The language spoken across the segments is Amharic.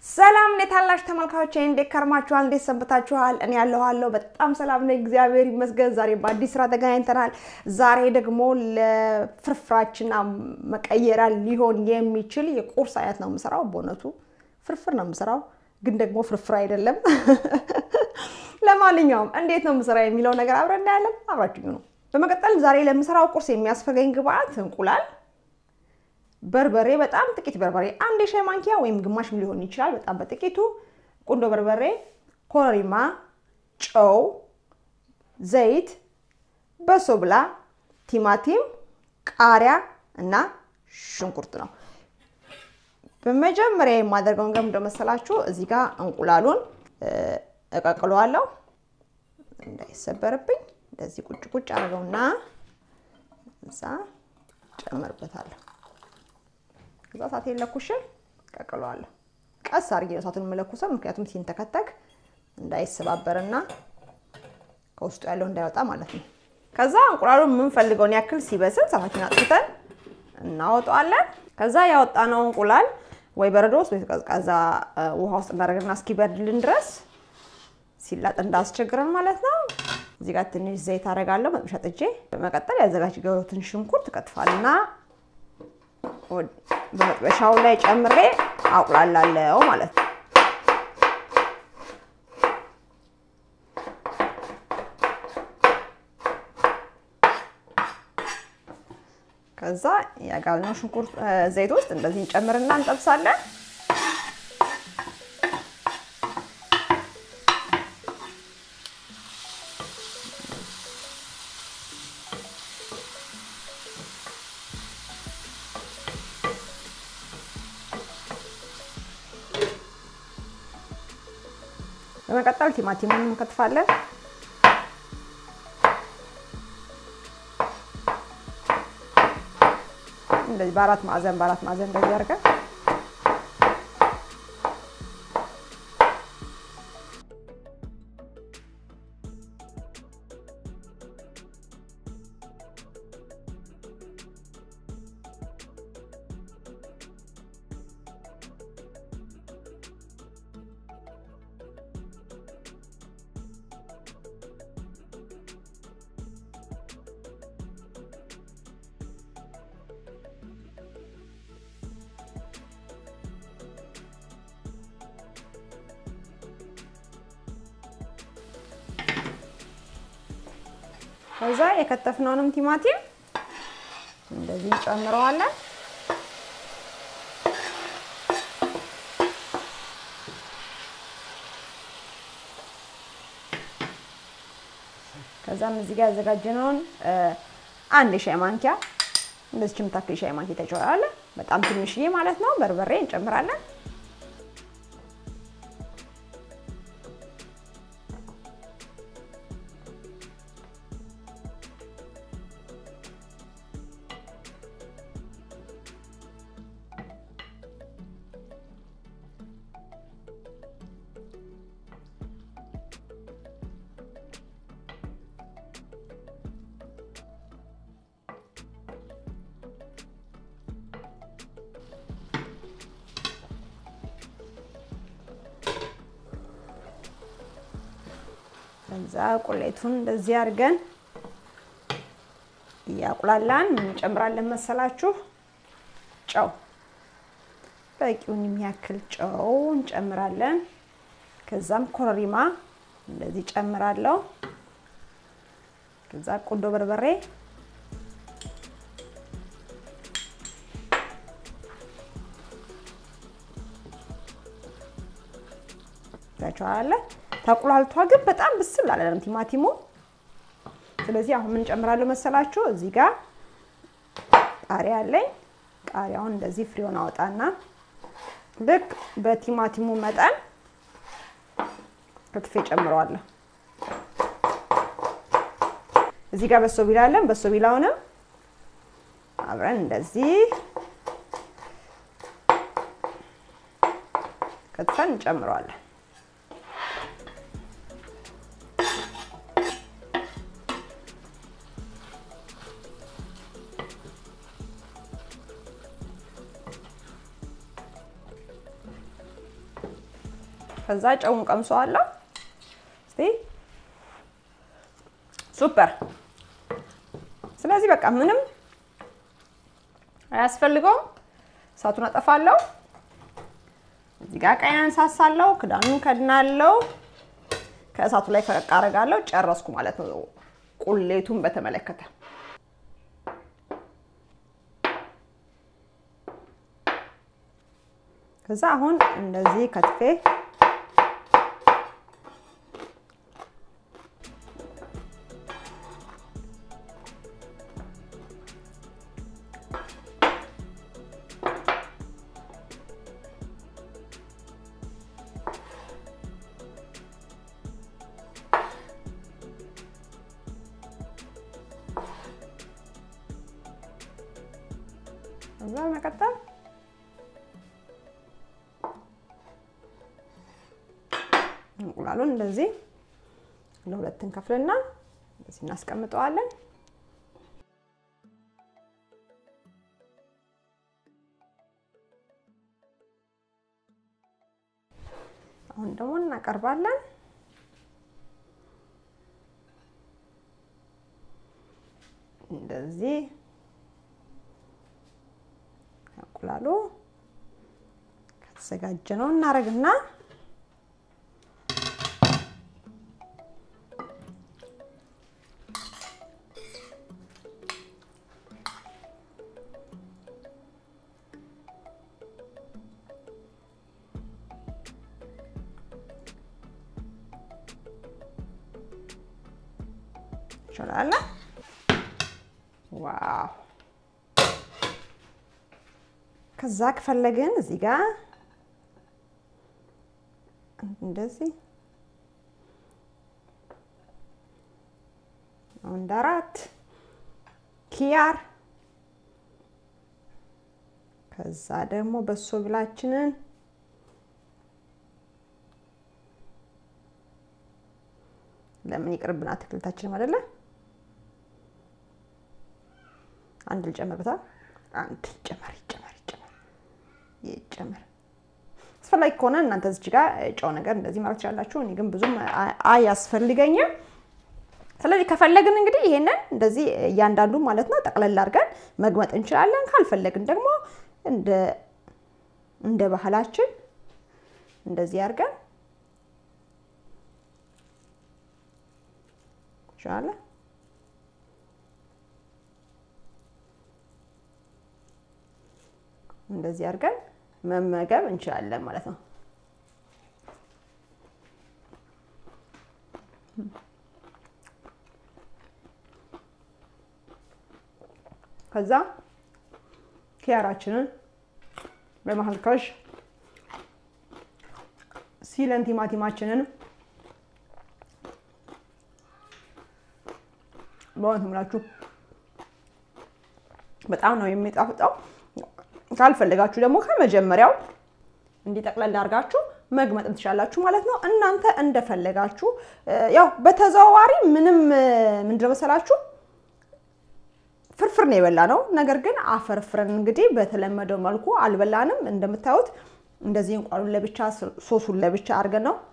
ሰላም እንዴት አላችሁ ተመልካቾቼ? እንዴት ከርማችኋል? እንዴት ሰንብታችኋል? እኔ ያለኋለሁ በጣም ሰላም ነኝ፣ እግዚአብሔር ይመስገን። ዛሬ በአዲስ ስራ ተገናኝተናል። ዛሬ ደግሞ ለፍርፍራችንና መቀየሪያ ሊሆን የሚችል የቁርስ አይነት ነው የምሰራው። በእውነቱ ፍርፍር ነው የምሰራው፣ ግን ደግሞ ፍርፍር አይደለም። ለማንኛውም እንዴት ነው የምሰራው የሚለው ነገር አብረን እናያለን። አብራችሁኝ ነው። በመቀጠል ዛሬ ለምሰራው ቁርስ የሚያስፈልገኝ ግብአት እንቁላል በርበሬ በጣም ጥቂት በርበሬ አንድ የሻይ ማንኪያ ወይም ግማሽ ሊሆን ይችላል። በጣም በጥቂቱ ቁንዶ በርበሬ፣ ኮረሪማ፣ ጨው፣ ዘይት፣ በሶ ብላ፣ ቲማቲም፣ ቃሪያ እና ሽንኩርት ነው። በመጀመሪያ የማደርገው ነገር ምንድን መሰላችሁ? እዚህ ጋር እንቁላሉን እቀቅለዋለሁ እንዳይሰበርብኝ። እንደዚህ ቁጭ ቁጭ አድርገውና እዛ ጨመርበታለሁ ከዛ እሳቴን ለኩሼ ቀቅለዋለሁ። ቀስ አድርጌ ነው እሳቱን የምለኩሰው፣ ምክንያቱም ሲንተከተክ እንዳይሰባበርና ከውስጡ ያለው እንዳይወጣ ማለት ነው። ከዛ እንቁላሉን የምንፈልገውን ያክል ሲበስል እሳታችንን አጥፍተን እናወጣዋለን። ከዛ ያወጣነው እንቁላል ወይ በረዶ ውስጥ ወይ ቀዝቃዛ ውሃ ውስጥ እናደርግና እስኪበርድልን ድረስ ሲላጥ እንዳስቸግረን ማለት ነው። እዚህ ጋር ትንሽ ዘይት አደርጋለሁ መጥበሻ ጥጄ። በመቀጠል ያዘጋጀሁትን ሽንኩርት እከትፋልና በመጥበሻው ላይ ጨምሬ አቁላላለሁ ማለት ነው። ከዛ ያጋልነው ሽንኩርት ዘይት ውስጥ እንደዚህ እንጨምርና እንጠብሳለን። በመቀጠል ቲማቲሙን እንከትፋለን። እንደዚህ በአራት ማዕዘን በአራት ማዕዘን እንደዚህ አድርገን ከዛ የከተፍነውንም ቲማቲም እንደዚህ እንጨምረዋለን። ከዛም እዚህ ጋር ያዘጋጀነውን አንድ የሻይ ማንኪያ እንደዚህ የምታክል የሻይ ማንኪያ ተጨዋለ በጣም ትንሽዬ ማለት ነው። በርበሬ እንጨምራለን። ከዛ ቁሌቱን እንደዚህ አድርገን እያቁላላን እንጨምራለን መሰላችሁ። ጨው በቂውን የሚያክል ጨው እንጨምራለን። ከዛም ኮረሪማ እንደዚህ ጨምራለሁ። ከዛ ቁንዶ በርበሬ ታቸዋለ ተቁላልቷ ግን በጣም ብስል አላለም ቲማቲሙ። ስለዚህ አሁን ምን ጨምራለሁ መሰላችሁ? እዚህ ጋር ቃሪያ አለኝ። ቃሪያውን እንደዚህ ፍሬውን አወጣና ልክ በቲማቲሙ መጠን ከትፌ ጨምረዋለሁ። እዚህ ጋር በሶ ቢላ አለን። በሶ ቢላውንም አብረን እንደዚህ ከትፈን እንጨምረዋለን። ከዛ ጨውን ቀምሰዋለሁ። እስቲ ሱፐር። ስለዚህ በቃ ምንም አያስፈልገውም። እሳቱን አጠፋለሁ። እዚህ ጋር ቀይ አነሳሳለሁ። ክዳኑን ከድናለሁ። ከእሳቱ ላይ ፈቀቅ አደርጋለሁ። ጨረስኩ ማለት ነው ቁሌቱን በተመለከተ ከዛ አሁን እንደዚህ ከትፌ ከዛ መቀጠል እንቁላሉን እንደዚህ ለሁለት እንከፍልና እንደዚህ እናስቀምጠዋለን። አሁን ደግሞ እናቀርባለን። እንደዚህ እንቁላሉ ከተዘጋጀ ነው እናደርግና ይችላል። ዋው! ከዛ ከፈለግን እዚህ ጋር እንደዚህ አንድ አራት ኪያር ከዛ ደግሞ በሶ ብላችንን ለምን ይቅርብን አትክልታችንም አይደለ? አንድ ልጨምርበታል። አንድ ይጨመር ይጨመር ይጨመር ይጨመር። አስፈላጊ ከሆነ እናንተ እዚች ጋር ጨው ነገር እንደዚህ ማለት ትችላላችሁ። እኔ ግን ብዙም አያስፈልገኝም። ስለዚህ ከፈለግን እንግዲህ ይሄንን እንደዚህ እያንዳንዱ ማለት ነው ጠቅለል አድርገን መግመጥ እንችላለን። ካልፈለግን ደግሞ እንደ እንደ ባህላችን እንደዚህ አድርገን እንችላለን። እንደዚህ አድርገን መመገብ እንችላለን ማለት ነው። ከዛ ኪያራችንን በመሀልከሽ ሲለን ቲማቲማችንን በእውነት ምላችሁ በጣም ነው የሚጣፍጠው። ካልፈለጋችሁ ደግሞ ከመጀመሪያው እንዲጠቅለል አድርጋችሁ መግመጥም ትችላላችሁ ማለት ነው። እናንተ እንደፈለጋችሁ ያው በተዘዋዋሪ ምንም ምንድን መሰላችሁ ፍርፍር ነው የበላ ነው። ነገር ግን አፈርፍረን እንግዲህ በተለመደው መልኩ አልበላንም። እንደምታዩት እንደዚህ እንቁላሉን ለብቻ ሶሱን ለብቻ አድርገን ነው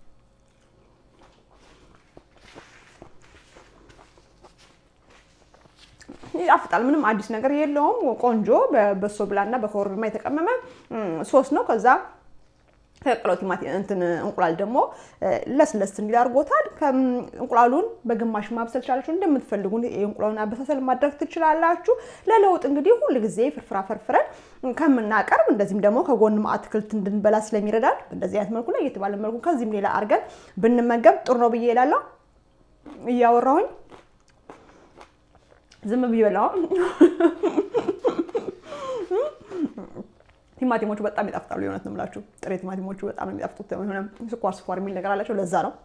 ይጣፍጣል። ምንም አዲስ ነገር የለውም። ቆንጆ በበሶ ብላና በኮረሪማ የተቀመመ ሶስ ነው። ከዛ ተቀቅለው ቲማቲም እንትን እንቁላል ደግሞ ለስለስ እንዲል አድርጎታል። እንቁላሉን በግማሽ ማብሰል ትችላላችሁ። እንደምትፈልጉ የእንቁላሉን አበሳሰል ማድረግ ትችላላችሁ። ለለውጥ እንግዲህ ሁል ጊዜ ፍርፍራ ፈርፍረን ከምናቀርብ እንደዚህም ደግሞ ከጎንም አትክልት እንድንበላ ስለሚረዳል እንደዚህ አይነት መልኩ ላይ የተባለ መልኩ ከዚህም ሌላ አድርገን ብንመገብ ጥሩ ነው ብዬ እላለሁ። እያወራሁኝ ዝም ብዬ በላው። ቲማቲሞቹ በጣም ይጣፍጣሉ። የእውነት ነው የምላችሁ። ጥሬ ቲማቲሞቹ በጣም ነው የሚጣፍጡት። የሆነ ስኳር ስኳር የሚል ነገር አላቸው። ለዛ ነው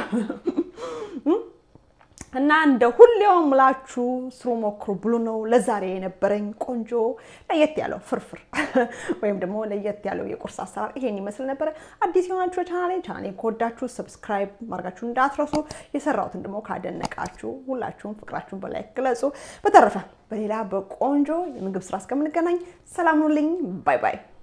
እና እንደ ሁሌው ምላችሁ ስሩ ሞክሩ ብሉ ነው ለዛሬ የነበረኝ ቆንጆ ለየት ያለው ፍርፍር ወይም ደግሞ ለየት ያለው የቁርስ አሰራር ይሄን ይመስል ነበረ። አዲስ የሆናችሁ ቻናሌ ቻናሌ ከወዳችሁ ሰብስክራይብ ማድረጋችሁ እንዳትረሱ። የሰራሁትን ደግሞ ካደነቃችሁ ሁላችሁም ፍቅራችሁን በላይ ግለጹ። በተረፈ በሌላ በቆንጆ የምግብ ስራ እስከምንገናኝ ሰላም ሁኑልኝ። ባይ ባይ።